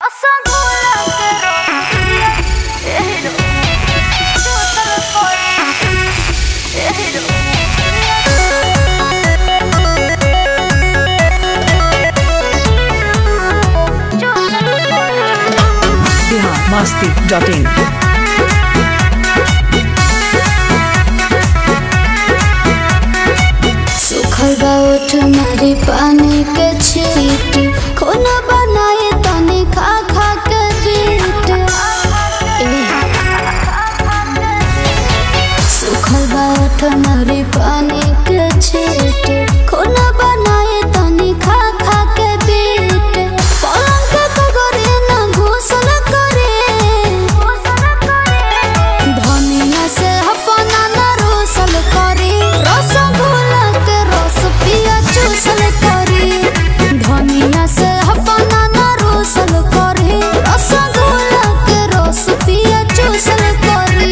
masti.in. सुखल बा ओठ मारी पानी के छीट खोना बनाए तनी खा खा के पीट ए। सुखल बा ओठ मारी पानी के छीट खोना बनाए तनी खा खा के पीट पलंग के कगरे ना घोसल करे धनिया से अपना न रोसल करी रसगुल्ला के रस पिया चूसल करी धनिया से अपना न रोसल करी रसगुल्ला के रस पिया चूसल करी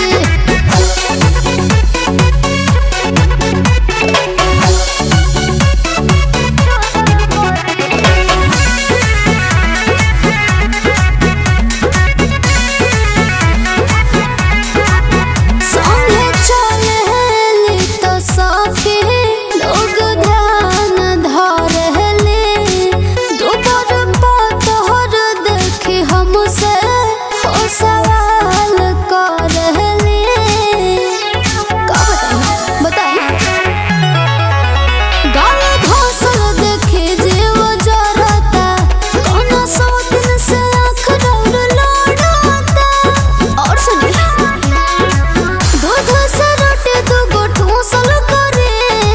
संगे चलेली तो सखी लोग ध्यान धरेली दोपहर पतहर देखी हमसे हो सवाल करेली का बताई बताई गाल घोसल देखे जीव जरता कोनो सौ दिन से आँख डर लड़ता और सुनिए दूध से रोटी दू गो ठूसल करे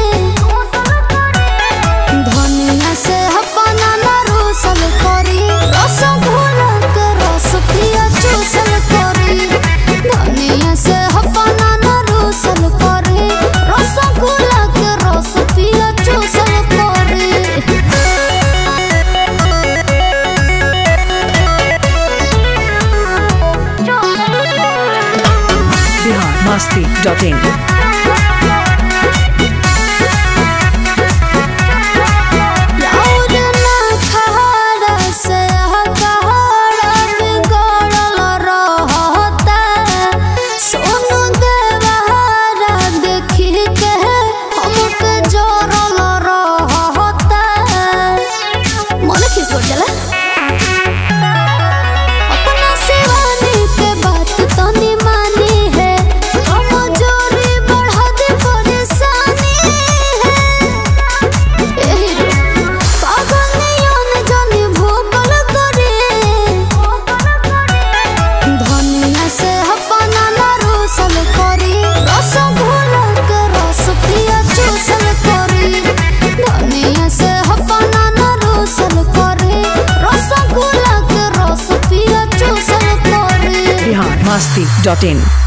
धनिया से अपना न रोसल करी रसगुल्ला के रस पिया चूसल करी धनिया से अपना न रोसल करी रसगुल्ला के रस पिया चूसल करी Bihar masti.in. राउर ना खहरा से हकहरा बिगड़ल रहता सोनू देवहारा देखी के हमके जोरल रहता मन खिस पड़ जाला अपना शिवानी के बात तनी मानी है कमजोरी बढ़ा दे परेशानी है एही रो पागल नियन जानी भोगल करे धनिया से अपना न रोसल करी रसगुल्ला के रस पिया चूसल करी धनिया से अपना न रोसल करी रसगुल्ला के रस पिया चूसल करी Bihar masti.in.